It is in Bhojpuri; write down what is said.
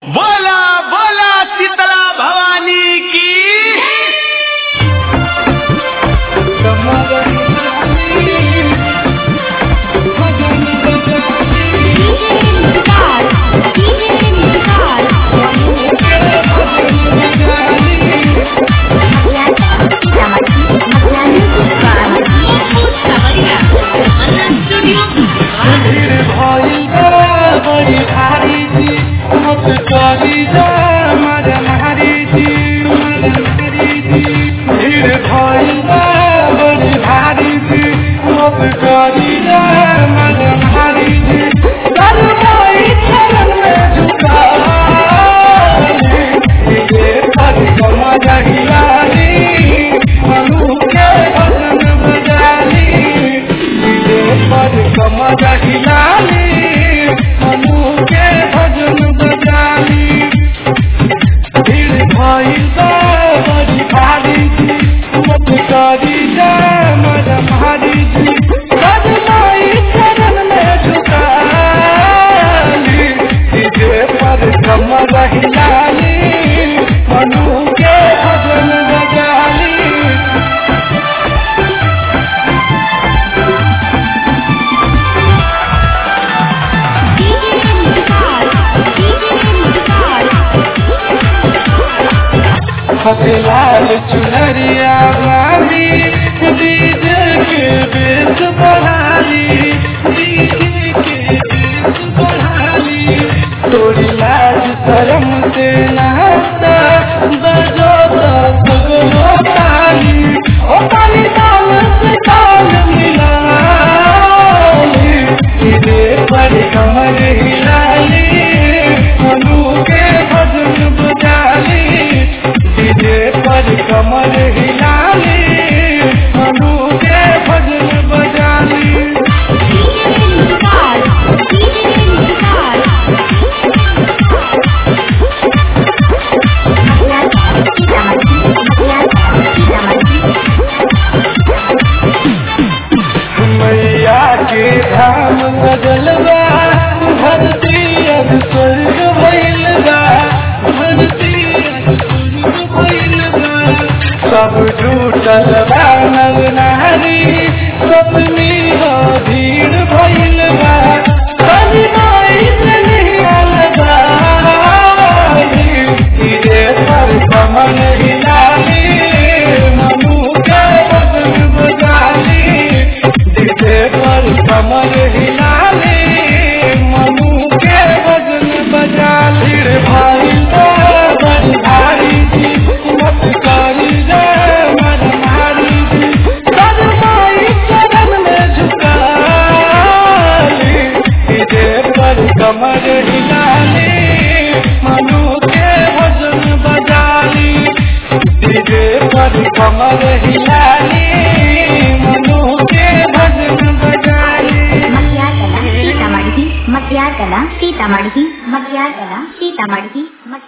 बोला बोला शीतला भवानी की बड़ी भारी जी मत करी जा मर मारी जी मर मारी जी भीड़ भइल बा बड़ी भारी जी मत करी जा मर मारी जी कर मोई चरण में झुका ये पर कमा जहियाली मनु के भजन बजाली ये पर कमा जहियाली मनु के भजन बजाली भीड़ भइल बा बड़ी भारी जी मत करी जा मर मारी जी कर मोई चरण में झुकाली जे पर कम रहियाली मनु के भजन बजाली लाल चुनरिया वाली डीजे के बेस बढ़ाली डीजे के बेस बढ़ाली तोरी लाज शरम से नहता बजो तो सगरो ताली ओ ताली ताल से ताल मिलाली इधे पर कमर हिलाली मनु के भजन बजाली डीजे पर कमर हिलाली मनु के भजन बजाली मैया के धाम बदलबा धरती अब स्वर्ग भइल बा धरती अब स्वर्ग भइल बा सब जुटल बा नर नारी सपनी हो भीड़ भइल बा कभी माई से नहीं अलबा धीरे पर कमल हिलाली मनु के बदन बजाली डीजे पर कमर हिलाली मनु के भजन बजाली रे भाई तो बड़ी भारी जी मत करी रे मन मारी जी कर माई चरण में झुकाली डीजे पर कमर हिलाली मनु के भजन बजाली डीजे पर कमर हिलाली मनु के भजन बजाली ಮಧ್ಯಾಹ್ನ ಸೀತಾಮಡಿಹಿ ಮಧ್ಯಾಹ್ನ ಸೀತಾಮಡಿಹಿ ಮಧ್ಯಾಹ್ನ ಸೀತಾಮಡಿಹಿ